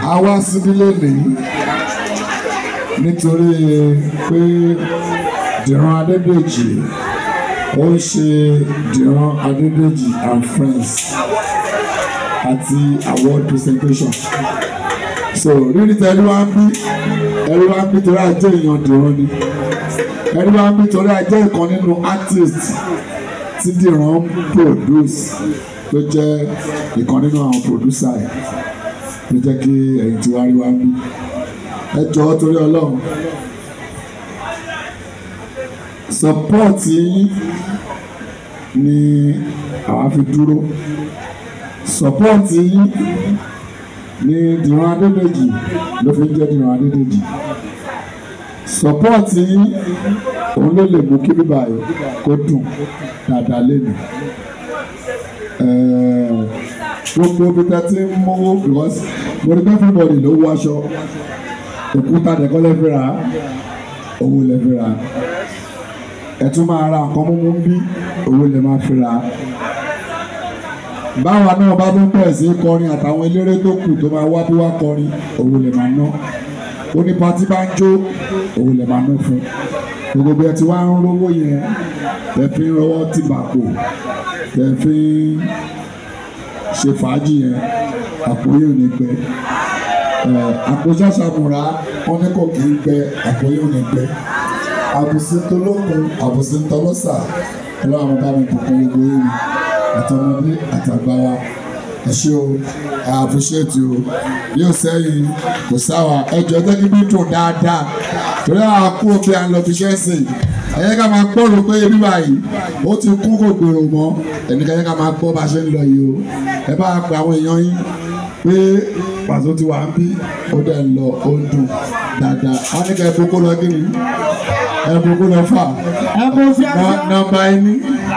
a wá síbí lónìí nítorí pé Dìran Adédèjì ó ń ṣe Dìran Adédèjì and friends àti award presentation so rírí tẹ ẹni wá ń bí ẹni wá ń bí torí ajé èèyàn Dìran ni ẹni wá ń bí torí ajé ìkan nínú artist tí Dìran ń produce tó jẹ́ ìkan nínú àwọn producer ẹ̀ ló jẹ́ kí ẹ̀yin tí wàá rí wá ń bí ẹ jọ̀ọ́ torí Ọlọ́run support yín ni àwa fi dúró support yín ni Dìran Adédèjì ló fi ń jẹ́ Dìran Adédèjì support yín òun ló lè mú kí bíbá yìí kó dùn dáadáa lẹ́nu gbogbo bí ta ti ń mówó because mo ní bẹ́ẹ̀ everybody ló wọ aṣọ òkúta dẹ̀kọ́ lẹ́fẹ̀ẹ́ rà owó lẹ́fẹ̀ẹ́ rà ẹ tún máa ra nǹkan mímú bí owó lè máa fi rà báwa náà bá tún bẹ̀rẹ̀ sí kọrin àtàwọn eléré tó kù tó máa wá bí wá kọrin owó lè máa ná oní patí bá ń jó owó lè máa ná fún gbogbo bí ẹ ti wá ń rówó yẹn tẹ fi ń rọwọ́ tìbàkù tẹ fi ń ṣe fàájì yẹn àpò yóò ní gbẹ àpò ṣàṣàmùrà wọn ní kò kì í gbẹ àpò yóò ní gbẹ àbùsí tolókun àbùsí tọlọ́sà ọlọ́run bá mi bùkún gbogbo yìí àtọmọdé àtàgbára ẹ ṣé o I appreciate you yóò sẹ́yìn kò sáwà ẹjọ́ tẹ́kí bí dùn dáadáa torí àwọn akú òbí à ń lọ fi ṣẹ́ sìn ẹ̀yẹ́ ká máa gbọ́rò pé ebi báyìí ó ti kún kò gbèrò mọ́ ẹnìkan yẹ ká máa gbọ́ bá a ṣe ń lọ yìí o ẹ bá pe àwọn èèyàn yín pé pàṣẹ ti wà ń bí ó dẹ̀ ń lọ ó ń dùn dáadáa wọ́n ní ká ẹ boko lọ kí ni ẹ boko lọ fà nọ́mbà ẹni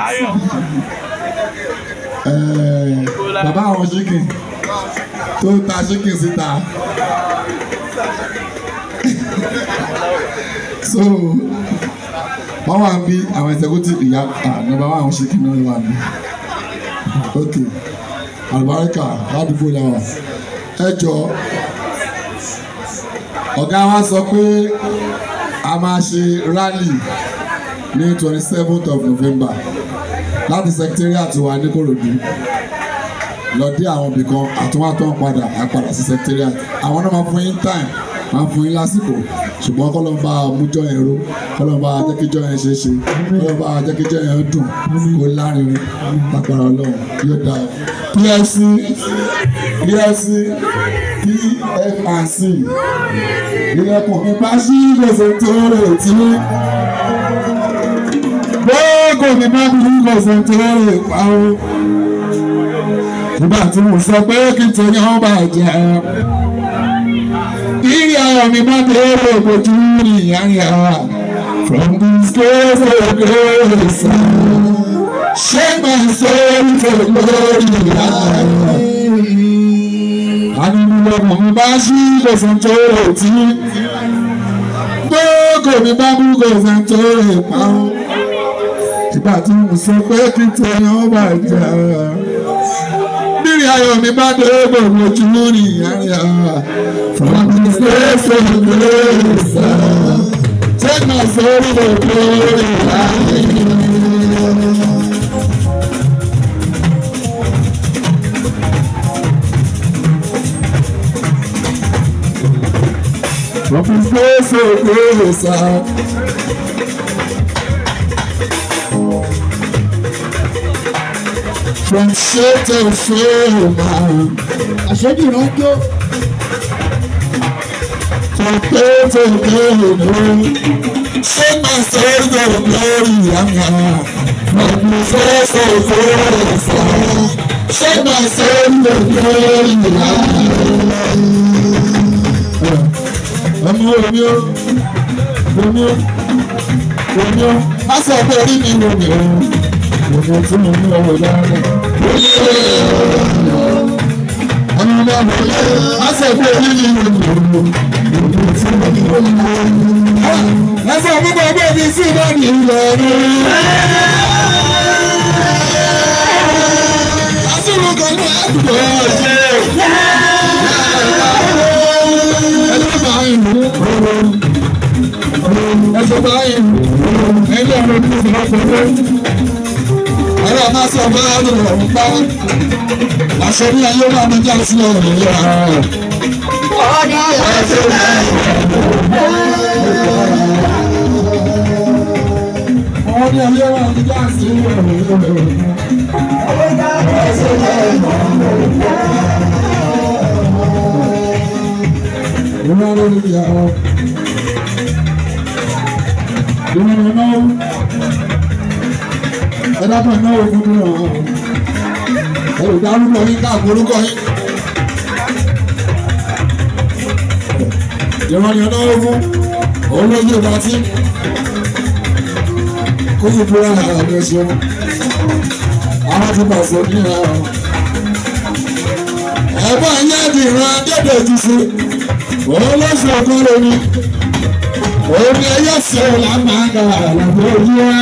bàbá àwọn chicken tó ta chicken síta so wọ́n wà ń bí àwọn executive ìyá nọ́mbà àwọn chicken náà wà ní ok àlùbáríkà ládùúgbò làwà ẹ jọ ọ̀gá wa sọ pé a máa ṣe rally ní twenty seventh of November láti secretariat wa ní Kòròdú lọ dé àwọn ibì kan àtúwátọ́ padà àpadà sí secretariat àwọn náà máa fún yín time máa fún yín lásìkò ṣùgbọ́n kọ́ ló ń bá mújọ́ yẹn ró kọ́ ló ń bá jẹ́kíjọ́ yẹn ṣe é ṣe kọ́ ló ń bá jẹ́kíjọ́ yẹn dùn kó lárinrin lágbára Ọlọ́run yóò dáa PFC PFC PFRC ilẹ̀kùn mi bá ṣí gbèsè tó rè tí gbogbo mi bá bí gbèsè tó rè pa ó nígbà tí mo sọ pé kí n tẹ̀yìn ọ́ bàjẹ́ ìrì ayọ̀ mi bá bẹ̀rẹ̀ ògbójú ní ìyáyà from this place of grace shake my soul for glory ànínúlọ́mọ mi bá ṣí gbèsè tó rè tí gbogbo mi bá bú gbèsè tó rè pa ó ìgbà tí mo sọ pé kí n tẹ̀yìn ọ́ bàjẹ́ ìrì ayọ̀ mi bá dé gbogbo ojú ní ìyáyà from the place of grace take my soul for glory. From the place of grace. From shade to fame. àṣẹ́jù ìrànjọ́ From day to day, sing my soul to glory. From the face of grace, sing my soul to glory. Ọmọ omi o, omi o, omi o, má sọ pé orí mi wò mí o, omi tí mo ní ọwọ́ dáadáa. Ọmọ náà wò lé, má sọ pé orí mi wò mí o. Lọ́sọ̀ gbogbo ẹgbẹ́ mi sí náà ní Ìlọrin. Lásìkò kan ní àdúgbò ọ̀jẹ̀. gbogbo ayé ẹgbẹ́ ọ̀rọ̀ ní ìfọwọ́ pẹ̀lú ọ̀rọ̀ máa sọ bá ọ̀rọ̀ ọ̀hún pa àṣẹ ní ayé máa mú jáde sílẹ̀ ọ̀rọ̀ yìí rárá. ọ̀dà ẹ̀sẹ̀ náà. Àwọn ní ayé máa mú jáde sílẹ̀ ọ̀rọ̀ yìí rárá. Ìmọ̀ lórí ìyàwó. Ìmọ̀ náà ẹ dábọ̀ náà fún mi ràn án. Ẹ ò dárúkọ yín káàkiri orúkọ yín. Ìmọ̀ ni ọ̀nà fún olóyè ìbátí. Kó yí búra àgbẹ̀ ṣe. Àwọn ti pàṣẹ ní àwọn. Ẹ̀gbọ́n yẹn di ìran dédé ti ṣe òun ló ṣe ọkọ lórí òun ni ẹyẹ ṣe làmàgà àlàbò ojú wa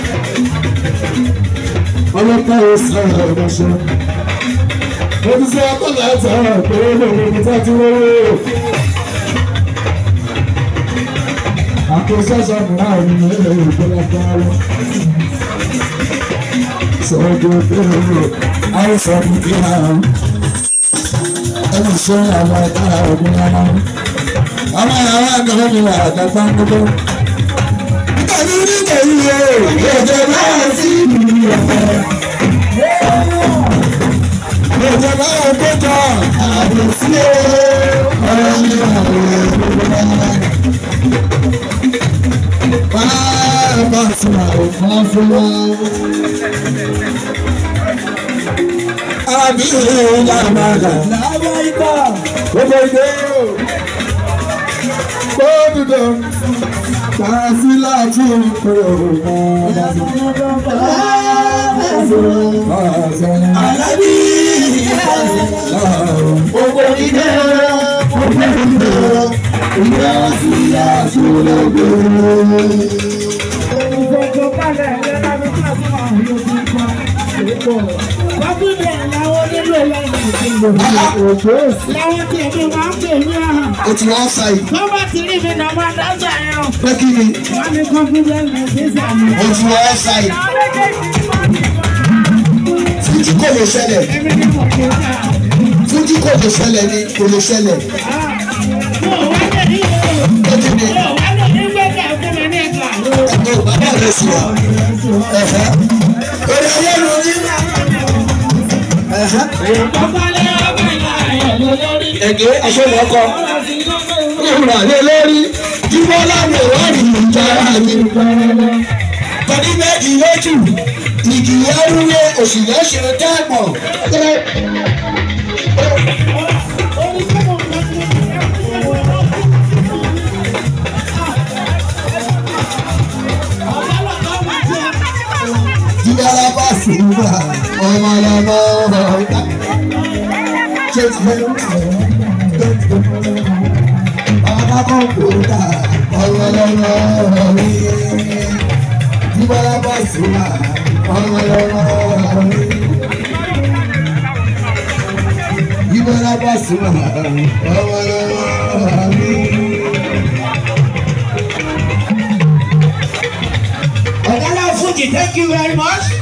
ọlọ́pàá yóò ṣe ọmọṣẹ mo ti ṣe ọkọ láti ọ̀rọ̀ pé lórí ibi tí a ti wọ́wọ́ àkóso ṣọ́ọ̀bù náà ní ilé ìpínlẹ̀ Kwara sọ̀rọ̀ pé àìsàn kìí hàn ẹni ṣe àwọn ẹ̀ka ọ̀gbìn ọmọ ọmọ àwọn àgbẹ̀wò mi wà àgbàgbà gbogbo. Tàbí nígbà yìí o, èdè náà sí ìlú ọ̀fẹ́. Èdè náà gbẹ́jọ àbò sí o, ọ̀rọ̀ mi àwọn èèyàn náà. Báyọ̀ bá ti wà òfin fún wa. Àbí ìlú làmàlà. Gbogbo ìdè o. Gbogbo Tàbí láti ìpèrè Àlábí gbogbo ìdè gbogbo ìdè ìdè sí àṣùlẹ̀gbẹ̀. Láwọn tí èmi máa ń pè ní àhàn. O ti wọ́n sa yìí. Tó bá ti rí mi náà máa dájà ẹran. Pé kí ni? Wọ́n ní confidence ní sísà mi. O ti wọ́n sa yìí. Fújì kò lè ṣẹlẹ̀. Èmi ni mo kò dá. Fújì kò lè ṣẹlẹ̀ ni kò lè ṣẹlẹ̀. Mo wá lè ní ìlú. Ó ti ní Mo wá lè ní gbẹ́kẹ̀ fún mi ní ẹ̀ka. ẹ̀gbọ́n bàbá rẹ̀ sí wa. Ẹ̀hẹ́. Orí ayé ló ní. Ẹ̀hẹ́. Bàbá lé ọgbà ìlà ayọ̀ lórí. Ẹ̀gẹ́ aṣọ ìwọ́kọ. Ìhùrà lé lórí. Jíbọ́ láwọn ìwádìí ìjọra mi. Tọ́dí méjì lójú. Ìgì ẹrúwé òṣìlẹ̀ ṣe dáàbọ̀. Orí tí mo fẹ́ fún mi. Ọ̀gá lọ́kọ́ máa jẹ́. Jíbọ́lá bá sì ń gbà ọmọ lọ́mọ ọ̀gá. Ṣé ti fẹ́ Bàbá kan kò dà ọmọ lọ́mọ ọ̀rí. Jíbọ́lá bá sì ń gbà ọmọ lọ́mọ ọ̀rí. Jíbọ́lá bá sì ń gbà ọmọ lọ́mọ ọ̀rí. Ọ̀gá náà Fuji, thank you very much.